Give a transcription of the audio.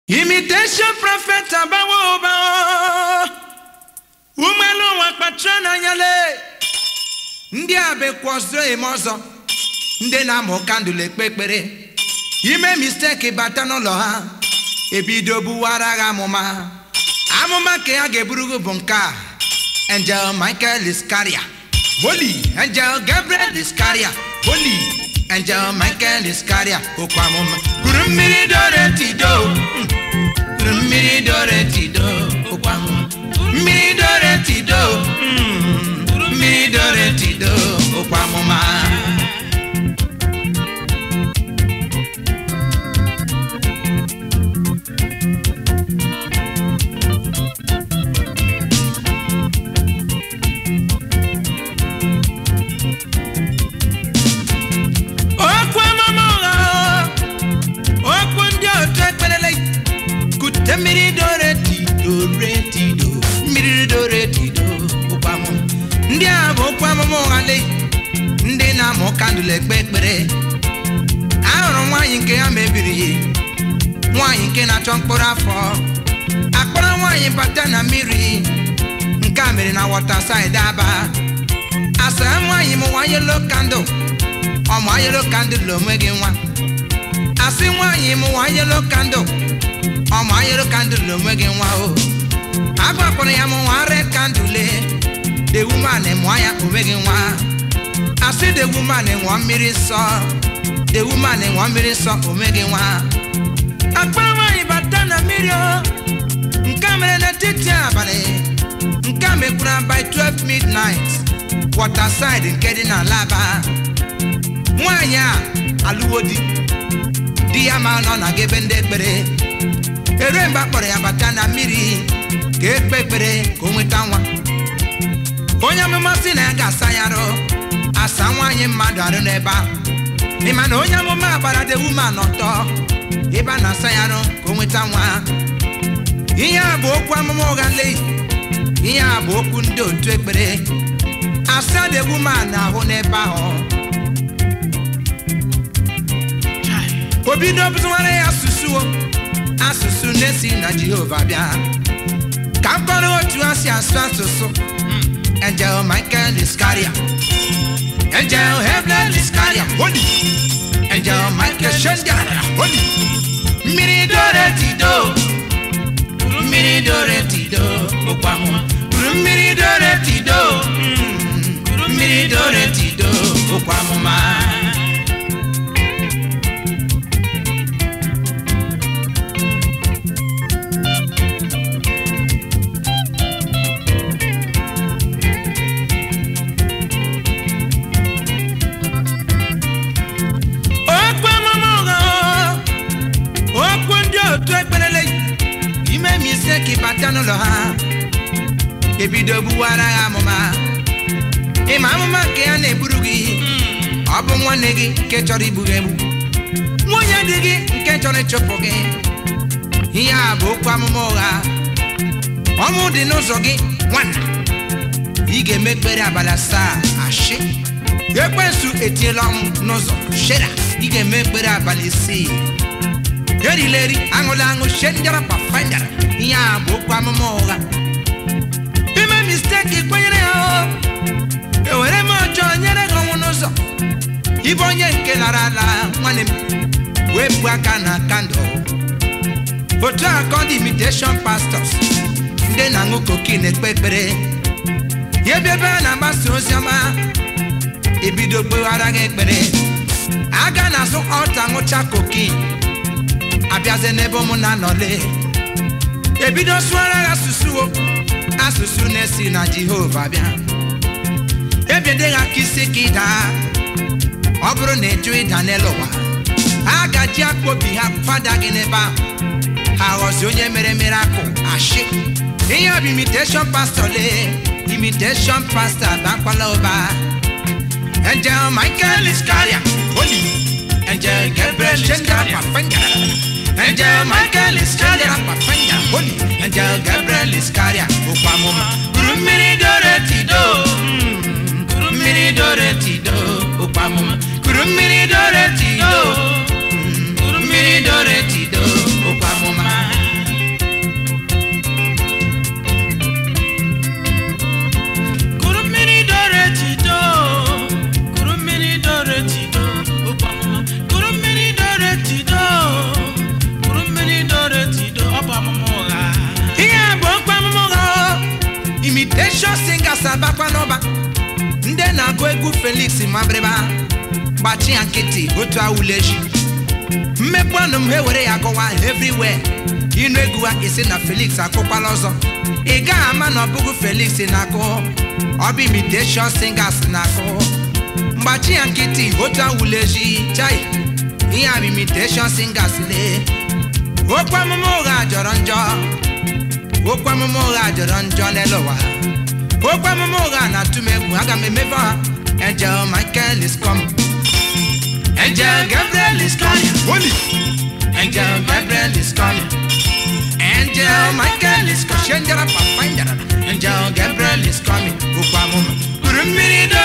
imitation prophet abawo ụba umeelu ụwa kpachara n'anya lee ndị a bekwa ọzọ eme ọzọ ndị na-amụ kandụl ekpe ekpere ime misteki bata n'ụlọ ha ebido buwara ha amụma amụma nke ha ga-eburu gị bụ nke a angel michael iskaria holy angel gabriel iskaria holy angel michael iskaria okwu amụma kuru mmiri dore tido mm, kuru mmiri dore tido okwu amụma mmiri dore tido mm, kuru mmiri dore tido okwu amụma okwu amụma ụgha okwu ndị otu ekperele kute mmiri dore tido re tido mmiri dore tido okwu amụma ndị a bụ okwu amụma ụgha le ndị na-amụ kandụl ekpe ekpere ahụrụ nwaanyị nke ya mebiri nwaanyị nke na-achọ mkpụrụ afọ akpọrọ nwaanyị bata na mmiri nke a mere na wọta saịdị aba asa nwaanyị mụwa yelo kandụl ọmụ ayelo kandụl onwe gị nwa asị nwaanyị mụwa yelo kandụl ọmụ ayelo kandụl onwe gị nwa o agbakwara ya mụwa red kandụl the woman mụọ ya onwe gị nwa asị the woman ṅụọ mmiri nsọ the woman ṅụọ mmiri nsọ onwe gị nwa akpara nwaanyị bata na mmiri o nke a mere n'etiti abalị nke a mekwara by 12 midnight waterside nke dị na laba nwaanyị a alụwo di di ya ma nọ na gebe ndị ekpere erue mgbe a kpọrọ ya bata na mmiri ka ekpe ekpere ka o nweta nwa onye amụma sị na ya ga-asa ya arụ asa nwaanyị mmadụ arụ n'ebe ahụ ịma na onye amụma gbara de woman ọtọ ebe a na-asa ya arụ ka o nweta nwa ihe a bụ okwu amụma ụgha nleyi ihe a bụ okwu ndị otu ekpere asa de woman ahụ n'ebe ahụ o bido bụziwara ya asụsụ o asụsụ na-esi na jehova bịa ka m kọrọ otu ha si asụ asụsụ angel michael iskaria angel hebel iskaria holy angel michael shendaria holy mmiri dore tido kuru mmiri dore tido okwu amụma kuru mmiri dore tido mm, kuru mmiri dore tido okwu amụma okwu amụma ụgha o, okwu ndị otu ekperele ime ma ise ka ịbata n'ụlọ ha ebido gbuwara ha amụma ịma amụma nke ya na-eburu gị ọ bụ nwanne gị nke chọrọ igbu gị egbu nwunye di gị nke chọrọ ịchụpụ gị ihe a bụ okwu amụma ụgha ọmụ dị n'ụzọ gị nwanna ị ga-eme ekpere abalị asaa ashị ekwensu etiela ọnwụ n'ụzọ shera ị ga-eme ekpere abalị isii erila eri aṅụla aṅụ shendara pafandara ihe a bụ okwu amụma ụgha ime misteki kwenyere ya o ewere m ọjọọ nyere gị ọnwụ n'ụzọ ịbụ onye nke lara ala nwanne m wepụ aka na kandụl otu a ka ọ dị imitation pastors ndị na-aṅụ kokin ekpe ekpere ya ebe ebe a na-agbasa ozi ọma ebido kpeghara gị ekpere aga na-azụ ọta ṅụcha kokin abịazie n'ebe ụmụ na-anọle ebido sụọra gị asụsụ o asụsụ na-esi na jehova bịa ebiede ha ka isi ka ịda ọ bụrụ na ịjụ ịda n'elu ụwa a gaji akpọ obi ha fada gị n'ebe ahụ ha ghọzi onye mere mere akụ ashị ihe ọ bụ imitation pastor lee imitation pastor bakwala ụba angel michael iskaria holy angel gabriel iskaria pafanga angel michael iskaria pafanga holy angel gabriel iskaria okwu amụma kuru mmiri dore tido mm, kuru mmiri dore tido okwu amụma kuru mmiri dore tido mm, kuru mmiri dore tido okwu amụma abakwa n'ọba ndị na-agụ egwu felix mabrịba gbachi ya nkịtị otu awuleji mmekpu ọnụ m ha were ya gụwa everywhere ịnụ egwu ha isi na felix akụkwala ọzọ ị gaghị ama na ọ bụghị felix na-akụ ọ bụ imitation singers na-akụ mgbachi ya nkịtị otu awuleji chai ihe a bụ imitation singers lee okwu amụma ụgha jọrọ njọ okwu amụma ụgha jọrọ njọ n'elu ụwa okwu amụma ụgha na-atụ m egwu aga m emebe ha angel michael is coming angel gabriel is coming holy angel gabriel is coming angel michael is coming shendara papa ndara angel gabriel is coming okwu amụma kpụrụ mmiri do